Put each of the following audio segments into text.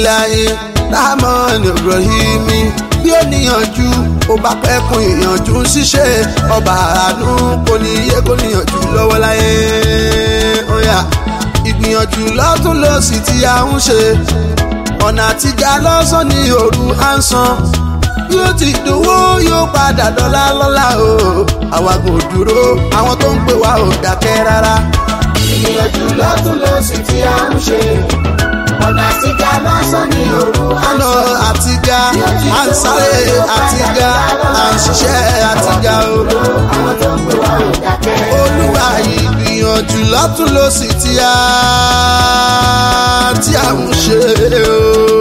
bisimilayi rahman ibrahimi bí ó níyànjú ó bá pẹ́kun ìyànjú ń ṣiṣẹ́ ọba àánú kò ní yé kò níyànjú lọ́wọ́ láyé ọ̀yà ìgbìyànjú lọ́tún lọ́sì tí a ń ṣe ọ̀nà àtijọ́ lọ́sàn ní òru à ń san bí ó ti dòwó yóò padà dọ́là lọ́la o àwa kò dúró àwọn tó ń pè wá ò dákẹ́ rárá. ìgbìyànjú lọ́tún lọ́sì tí a ń ṣe ọ̀nà àtijọ́ lọ́sàn ní òru ọ̀nà àtijọ́ à ń sáré àtijọ́ à ń ṣiṣẹ́ àtijọ́ o. àwọn tó ń pè wá ò dákẹ́. olúwa ìgbìyànjú lọ́tún lọ́sì tí a tí a ń ṣe o.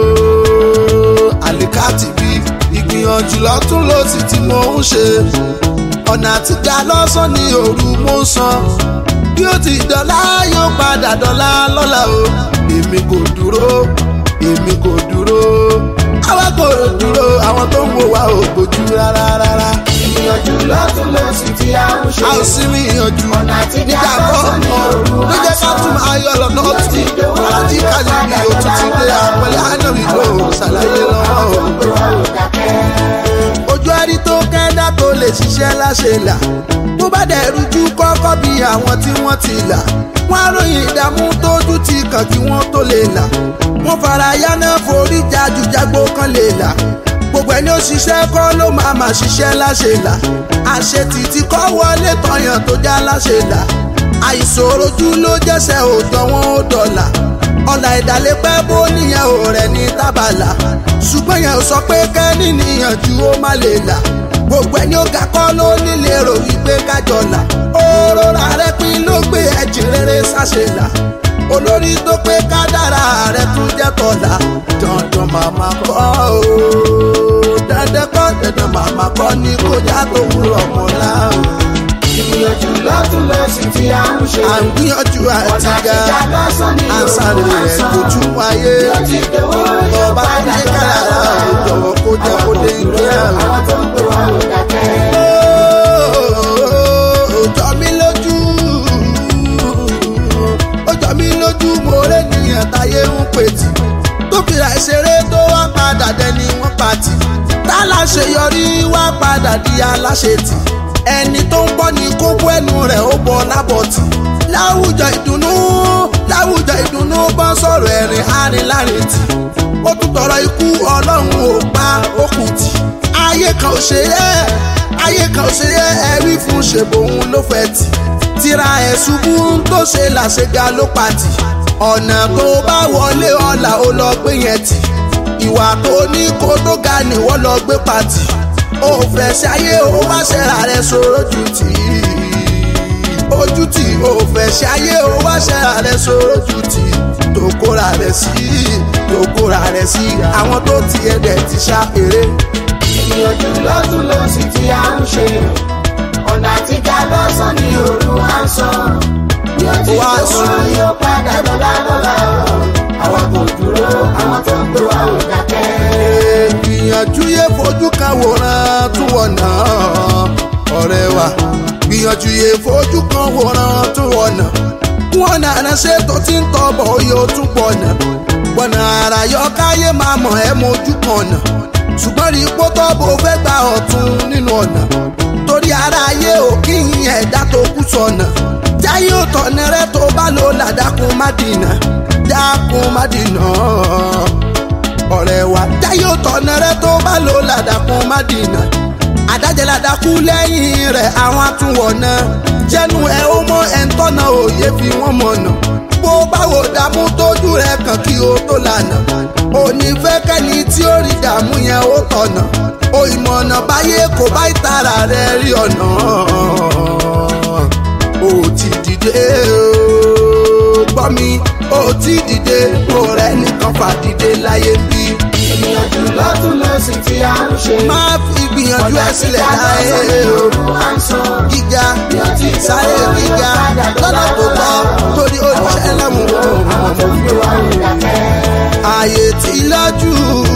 àlìkàtì bí ìgbìyànjú lọ́tún lọ́sì tí mo ń ṣe ọ̀nà àtijọ́ lọ́sàn ní òru mo ń san bí ó ti dọ́là yóò padà dọ́là lọ́la o èmi kò dúró èmi kò dúró àwa kò dúró àwọn tó ń wò wá ò gbójú rárá rárá ìgbìyànjú lọ́tún lọ́sì tí a ń ṣe a ò sí ní ìyànjú ọ̀nà àtijọ́ nígbà kọ́ lọ́sàn ní òru ló jẹ́ ká tún ayọ̀ lọ́nà ọ̀tún alájí kájí bí òtún ti dé àpẹẹrẹ ànábì tó ṣàlàyé lọ́wọ́ o. tó ń pè wá ò dákẹ́. ojú ẹni tó kẹ́dá tó lè ṣiṣẹ́ láṣẹ là bó bá dẹ̀ rújú kọ́kọ́ bí àwọn tí wọ́n ti là wọ́n á ròyìn ìdààmú tójú ti kàn kí wọ́n tó lè là wọ́n fara yáná forí jájú jágbó kan lè là gbogbo ẹni ó ṣiṣẹ́ kọ́ ló máa máa ṣiṣẹ́ láṣẹ là àṣetìtì kọ́ wọlé tọyàn tó já láṣẹ là àìsòrojú ló jẹ́sẹ̀ òòjọ́ wọn ó dọ̀là ọ̀nà ìdálépẹ́ bó níyẹn ò rẹ̀ ní tábàlà ṣùgbọ́n yẹn ò sọ pé kẹ́ni níyànjú ó má lè là gbogbo ẹni ó ga kọ́ ló nílé rò wípé kájọ là òrora rẹ pín ló gbé ẹ̀jìn rere sáṣẹ là olórí tó pé kádàrá rẹ tún jẹ́ tọ̀la dandan màmá kọ́ o dandan kọ́ dandan màmá kọ́ ní kọjá tó wúrọ̀ mọ́lá o ìgbìyànjú lọ́tún lọ́sì tí a ń ṣe à ń gbìyànjú ọ̀nà àtijọ́ àtijọ́ lọ́sàn ní à ń òru sáré à ń rẹ̀ san. kojú wáyé bí ó ti dòwó yóò ọba padà ní dọ́là kàrà lọ́la ó jọ̀wọ́ kó jẹ́ kó dé ilé ẹ̀rọ. àwọn tó ń pè wá ò dákẹ́. ó jọ mí lójú ó jọ mí lójú mo rẹ́ nìyẹn táyé ń pètì tó fìrà ìṣeré tó wá padà dẹni wọ́n pàtì tá láṣeyọrí wá padà di aláṣetì ẹni tó ń bọ́ ní kókó ẹnu rẹ̀ ó bọ́ lábọ̀tì láwùjọ ìdùnnú láwùjọ ìdùnnú bọ́ sọ̀rọ̀ ẹ̀rìn arìnlárinti ó tún tọrọ ikú ọlọ́run ò pa okùn tì ayé kan ò ṣe é ayé kan ò ṣe é ẹ̀rí fún ṣèbòun ló fẹ́ tì tira ẹ̀ ṣubú tó ṣe làṣẹga ló pàtì ọ̀nà tó bá wọlé ọ̀la ó lọ gbé yẹn tì ìwà tó ní kó tó ga ni wọ́n lọ gbé pàtì ó fẹ́ ṣayé ó wá ṣẹ́ra rẹ̀ sọ̀rọ̀ jù tì í ojú tì ó fẹ́ ṣayé ó wá ṣẹ́ra rẹ̀ sọ̀rọ̀ jù tì í tó kóra rẹ̀ sí tó kóra rẹ̀ sí àwọn tó ti ẹ̀dẹ̀ ti ṣá eré. ìgbìyànjú lọ́tún lọ́sì tí a ń ṣe ọ̀nà àtijọ́ lọ́sàn ní òru à ń san. bí ó ti Wá dòwó sùn. yóò padà dọ́là lọ́la àwọn kò dúró àwọn tó ń pè wá ò dákẹ́. gbìyànjú yé fojú kan wòran tún wọ̀nà ọ̀rẹ́ wa gbìyànjú yé fojú kan wòran tún wọ̀nà wọn nàá ṣe tó ti ń tọbọ̀ oyè ó tún pọ̀nà gbọ̀nà àrà yọ káyé máa mọ̀ ẹ́ mojú kan nà ṣùgbọ́n rí pọ́ tọ́bọ̀ fẹ́ gba ọ̀tún nínú ọ̀nà torí ara ayé ò kí n ẹ̀dá tó kú sọ̀nà jáyé ò tọ̀nà rẹ tó bá lò ládàkùn má dìnà dákun má dìnà ọ̀rẹ́ wa jáyé ò tọ̀nà rẹ tó bá lò ládàkùn má dìnà àdájẹ́ ládàkú lẹ́yìn rẹ̀ àwọn àtúnwọ̀nà jẹ́nu ẹ̀ ó mọ ẹ̀ ń tọ́nà òye fi wọ́n mọ̀nà bó báwo dààmú tójú rẹ̀ kàn kí o tó lànà òní fẹ́ kẹ́ni tí ó rí dààmú yẹn ó tọ̀nà o ìmọ̀nà báyé kò bá ìtara rẹ̀ rí ọ̀nà ó ti dìde o gbọ́ mi ó ti dìde kó rẹ̀ nìkan fàdìde láyé bí ìgbìyànjú lọ́tún lọ́sì tí a ń ṣe má fi gbìyànjú ẹ sílẹ̀ láyé o gíga sáré gíga lọ́nà tó tọ́ torí oníṣẹ́ lẹ́mú ààyè tí lọ́jú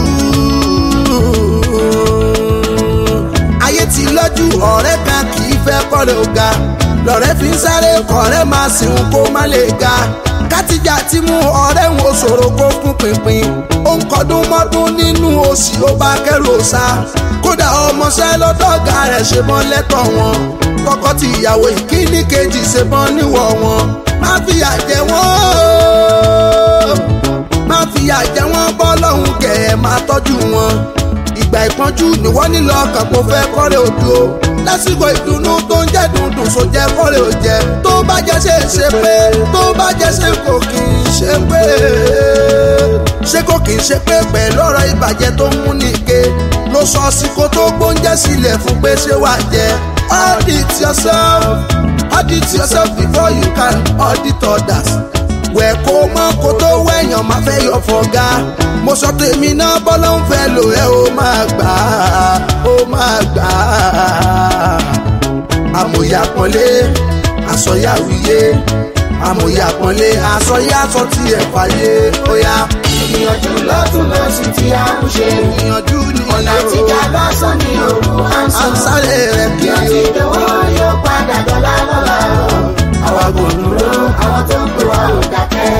ayé tí lọ́jú ọ̀rẹ́ kan kì í fẹ́ kọ́rẹ́ ọ̀gá lọ́rẹ́ fi ń sáré kọ́rẹ́ máa sìn kó má lè ga kátìjà ti mú ọ̀rẹ́ wọn ṣòro kó fún pinpin ó ń kọdún mọ́dún nínú òsì ó bá kẹ́rù ọ̀sà kódà ọmọọṣẹ́ lọ́dọ̀ọ̀gá rẹ̀ ṣe mọ́ lẹ́tọ̀ wọn kọ́kọ́ ti ìyàwó ìkíní kejì ṣe mọ́ níwọ̀ wọn má fìyà jẹ wọ́n má fìyà jẹ wọ́n bọ́ lọ́hùn kẹ̀ ẹ́ máa tọ́jú wọn ìgbà ìpọ́njú níwọ́ nílò ọkàn kó fẹ́ kọ́rẹ́ òdu o lásìkò ìdùnnú tó ń jẹ́ dundun so jẹ́ kọ́rẹ́ ò jẹ́ tó bá jẹ́ ṣe ṣe pé tó bá jẹ́ ṣe kò kì í ṣe pé ṣé kò kì í ṣe pé pẹ̀lú ọ̀rọ̀ ìbàjẹ́ tó ń mú nìke ló sọ síkó tó gbóúnjẹ sílẹ̀ fún pé ṣé wàá jẹ audit yourself audit yourself before you can audit others wẹ̀ kó mọ́ kó tó wẹ̀yàn máa fẹ́ yọ fọ̀gá mo sọ tèmi náà bọ́lá ń fẹ́ lò ẹ́ ó máa gbà á ó máa gbà á amòye àpọ́nlé àsọyá wíyé amòye àpọ́nlé àsọyá sọ tí ẹ̀ fàyè ó yá. ìgbìyànjú lọ́tún lọ́sì tí a ń ṣe ìyànjú ni ọ̀nà tí ká lọ́sàn ní òru à ń à ń sọ sáré rẹ̀ bí ó ti kiri dánwó yóò padà dọ́là lọ́la àwa kò dúró àwọn tó ń pè wá ò dákẹ́.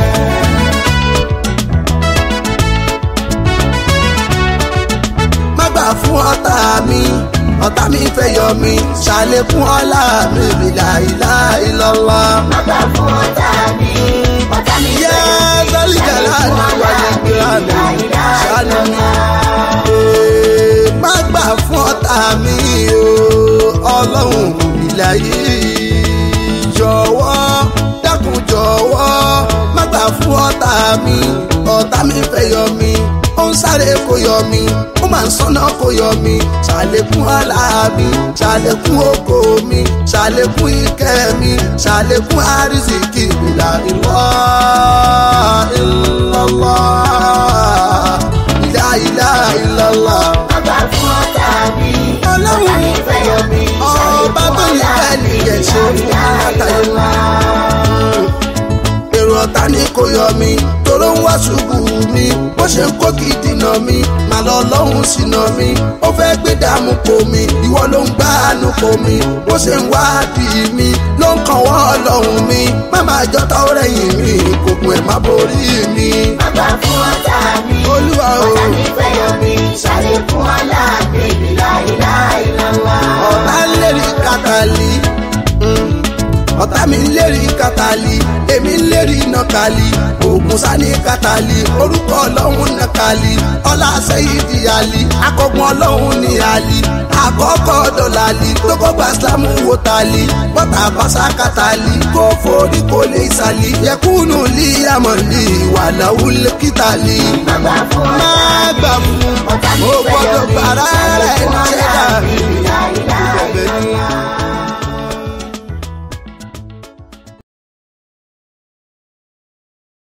má gbà fún ọ̀tá mi ọ̀tá mi fẹ́ yọ mi ṣàlékún ọlá mi bìlà ìlà ìlọ́lá. Bàbá fún ọ̀tá mi, ọ̀tá mi yẹ sálíjàlá ni wàlẹ̀ gbéra mi ṣàánú mi. Ee, má gbà fún ọ̀tá mi o ọlọ́run ìlà yìí jọ̀wọ́ dákun jọ̀wọ́ má gbà fún ọ̀tá mi ọ̀tá mi fẹ́ yọ mi ó ń sáré kó yọ mi ó máa ń sọ́nà kó yọ mi ṣàlékún ọlá mi ṣàlékún ògo mi ṣàlékún ìkẹ́ mi ṣàlékún àrísìkí ìlà ìlọ́ ìlọ́lá ìlà ìlà ìlọ́lá. Bàbá fún ọ̀tá mi, Ọlọ́run. ọ̀tá mi fẹ́ yọ mi. Ọba tó ní bẹ́ẹ̀ ni ìyẹn ṣe fún mi látàrí wa. èrò ọ̀tá ni kò yọ mi toró ń wá ṣubú mi bó ṣe ń kó kí dìnà mi màá lọ lọ́hùn sínà mi ó fẹ́ gbé dààmú kò mi ìwọ ló ń gbá àánú kò mi bó ṣe ń wá bí mi ló ń kàn wọ́n ọlọ́run mi má máa jọta ó rẹ̀yìn mi kòkun ẹ̀ má borí mi. Bàbá fún ọ̀tá mi, Olúwa o. ọ̀tá mi fẹ́ yọ mi. Ṣàlékún ọlá mi, ìlà ìlà ìlànà. ọ̀tá ń lérí kàtàlí mm. ọ̀tá mi ń lérí kàtàlí èmi ń lérí nàkàlí ògùn sani kàtàlí orúkọ ọlọ́run nàkàlí ọlá sẹ́yìdì àlí akọgun ọlọ́run ní àlí àkọ́kọ́ dọ̀làlí tó kọ́ gba sílámù wò tàlí bọ́tà pàṣà kàtàlí kó forí kó lè sàlí yẹkùnú lí àmọ̀lí wàláwù kìtàlí Bàbá fún má ọ̀tá mi, gbà fún ọ̀tá mi ó fẹ́ yọ gbọ́dọ̀ mi. gbàrà rẹ̀ Ṣàlékún jẹ́